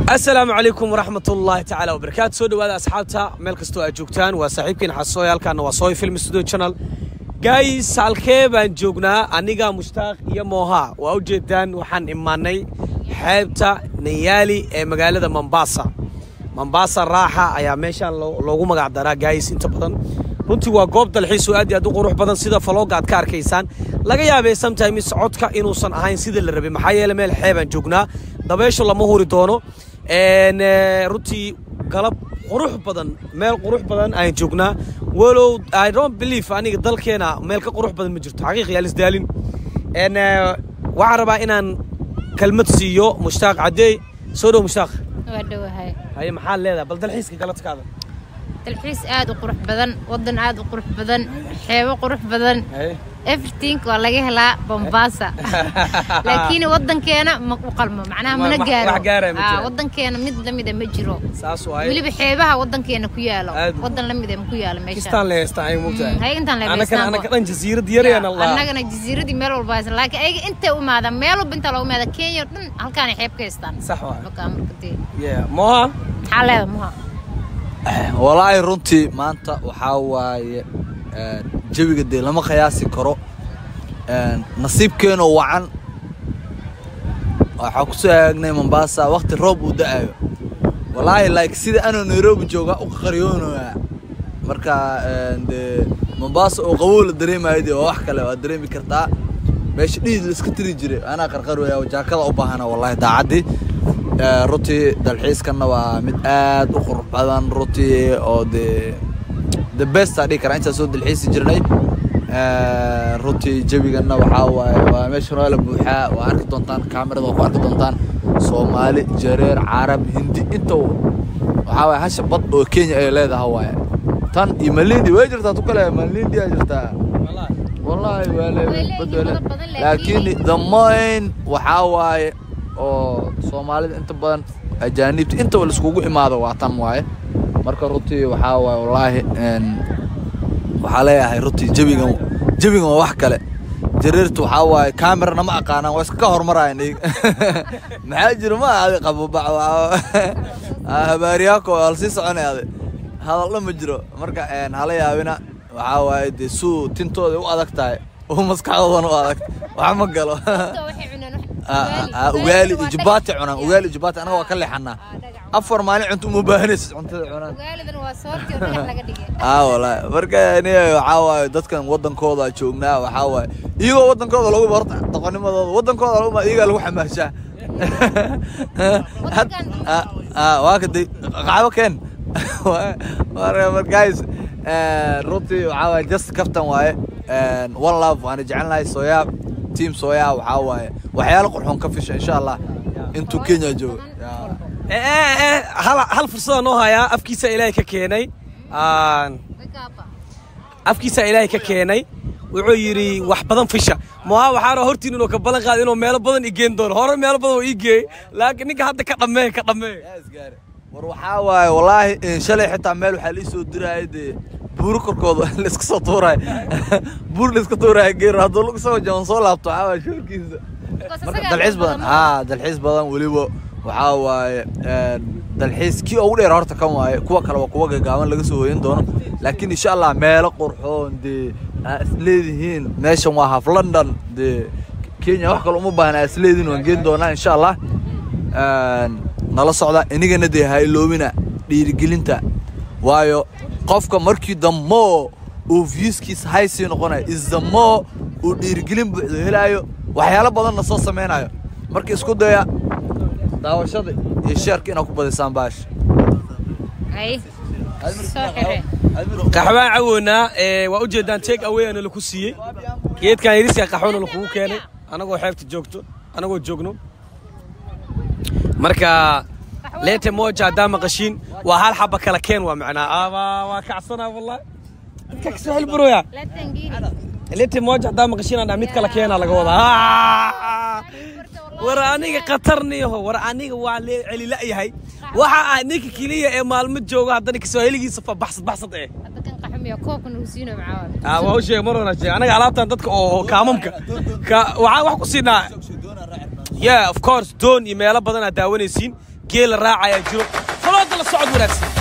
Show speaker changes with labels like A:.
A: asalaamu calaykum waraxmat ullaahi tacaala wabarakaatu soo dhawaada asxaabta meel kastoo aad joogtaan waa saaxiibkiin xasooy halkaana waa sooy film studio channel gays halkee baan joognaa aniga mushtaaq iyo mooha waa u jeedaan waxaan imaanay xeebta nayaali ee magaalada mombasa mombasa raaxa ayaa meeshaan loo- loogu magac daraa gays inta badan runtii waa goob dalxiis oo aad iyo aad u qurux badan sida falooga aad ka arkaysaan laga yaabee sometimes codka inuusan ahayn sida la rabay maxaa yeele meel xeebaan joognaa dabeeshu lama huri doono En, eh, runtii galab qurux badan meel qurux badan ayaan joognaa walow i don't believe aniga dalkeena meel ka qurux badan ma jirto xaqiiq yaa lisdaalin En, eh, waxaan rabaa inaan kelmad siiyo mushtaaq cadeey soo dhow mushtaaq
B: waa dhowahay
A: haye maxaad leedahay bal dalxiiska galadkaada
B: dalxiis aad u qurux badan wadan aad u qurux badan xeebo qurux badan
A: haye
B: everything waa laga helaa bombasa laakiin wadankeena ma u qalmo macnaha
A: Ma-
B: mana
A: ma-
B: gaaro
A: wax gaaraya ma
B: Ah,
A: jiraan.
B: wadankeena mid lamida ma jiro
A: saas waaye
B: weliba xeebaha wadankeena ku yaalo
A: Aad.
B: wadan lamida ma ku yaalo meesha
A: kistaan le heestaan ay mugtahay
B: Mm, hay intaan le
A: anaka
B: heestaan
A: anaka
B: bo.
A: dhan jasiirad yarayaan allah
B: annagana jasiiradii meel walba haysan laakiin ayaga intay u imaadaan meel walba intaa loogu imaada kenya oo dhan halkaanay xeeb ka haystaan
A: sax waa
B: Marka marka dee
A: yeah moha
B: maxaa leeda muha
C: walaahi runtii maanta waxaa waaye een, jawiga dee lama qiyaasi karo een, nasiibkeenoo wacan waxaa ku soo aagnay mombasa waqti roob uu da'ayo walaahi like sida anoo nairobi jooga u qaryoonaya marka een, dee mombasa oo qabow la dareemayo dee waa wax kale waad dareemi kartaa meesha dhiid la iska tiri jiray anaa qarqarwaya oo jaakada u baahana wallahi daacaddii Ee, runtii dalxiiskanna waa mid aad u qurux badan runtii oo dee the best aa dhihi karaa intaan soo dalxiisi jirnay Ee, runtii jawiganna waxaa waaye waa meeshan waa la buuxaa waa arki doontaan kaamirada waa ku arki doontaan soomaali jareer carab hindi inta waxaa waaye hasha bad oo kenya ay leedahay waaye tan iyo malindi way jirtaa tu kale malindi aa jirtaa wallahi waa le
B: Way
C: bad
B: leeyihiin
C: waa le-
B: badan badan,
C: laakiin
B: laakiin-
C: the main waxaa waaye oo soomaalida inta badan ajaanibta intaba laiskugu imaado waa tan waaye marka runtii waxaa waaye wallaahi een, waxaa leeyahay runtii jawigan jawigan waa wax kale jareertu waxaa waaye kamerana ma aqaanaan waa iska hormarayan iyaga maxaa jira ma adi qabobac habaariyaako waa lasii soconay adi hadalna ma jiro marka een, hala yaabina waxaa waaye dee suu tintooda u adag tahay oo maskaxdoodana u adag wax ma galo
B: waxay cuneen wax-
C: Ah, ah, ugaali iyo jubaati cunaan ugaali iyo jubaati anaga waa ka leexanaa
B: Ah, dhagax.
C: afar maalin cunto uma baahanaysid cuntada cunaan
B: ugaalidan waa soortii oo dhagax laga dhigay
C: ah wallaahi marka ani waxaa waaye dadkan wadankooda joognaa waxaa waaye iyagoo wadankooda lagu barta doqonimadooda wadankooda lagu ma iyagaa lagu xamaashaa Had- ah, ah, waa kaday qaxwo keen marka guys eh, runtii waxaa waaye just kaftan waaye Eh, one love waana jecelnahay sooyaa team sooyaa waxaa waaye waxyaalo qurxoon ka fisha insha allah intuu kenya joogo Yeah.
A: Eh, eh, eh, hal hal fursada noo hayaa afkiisa ilaahay ka keenay Aan- afkiisa ilaahay ka keenay wuxuu yidhi wax badan fisha moha waxaana hortiin inuu ka ballan qaada inuu meelo badan i geen doono hore meelo badan oo ii geeyey laakiin ninka hadda ka dhammee ka dhammee
C: war waxaa waaye wallaahi in shalay xitaa meel waxaa lii soo diraya dee buuro korkooda laiska soo tuuraya buur laiska tuuraya geer hadduu lagu soo jaban soo laabto waxaa waaye shoorkiisa marka dalxiis badan haa dalxiis badan weliba waxaa waaye een, dalxiis kii ugu dheer horta kan waaye kuwa kale waa kuwa gaagaaban laga soo hoyan doono laakiin insha allah meelo qurxoon dee aa isleedihiin meeshan waa half london dee kenya wax kale uma baahna aa isleedihiin waan geen doonaa insha allah Een, nala socda inigana dee ha iloobina dhiirigelinta waayo qofka markii dammo uu viewskiisa high sii noqonayo is dammo uu dhiirigelin buuxdo helaayo waxyaalo badanna soo sameynayo marka isku daya daawashada iyo sheerka inaad ku badisaan baash
B: ay soo xire
A: qaxwaan cawownaa ee, waa ujeedaan take away ana laku siiyey geedkan yariska qaxwana lakugu keenay anagoo xeebta joogto anagoo joogno marka leete moja haddaa maqashiin waa hal xaba kala keen waa macnaa aba waa kacsanaa wallahi dadka kasoo helburoya
B: latangiiri
A: leete moja haddaa maqashiin aan mid kala keenaa laga wadaa Ah! war aniga khatarniyaho war aniga waa lee celila'yahay waxa ah ninka keliya ee maalmo jooga haddana kasoo heligiisa fa baxsad baxsad eh
B: hadda kan qaxumiya koobkan uu siino macaa
A: Ah, waa u sheegay mar wana sheegay anaga alaabtan dadka oo kaamamka ka waxaan wax ku siinaa yeah of course doon iyo meelo badan aad daawanaysiin geela raacayaa jiro falooda la socod wanaagsan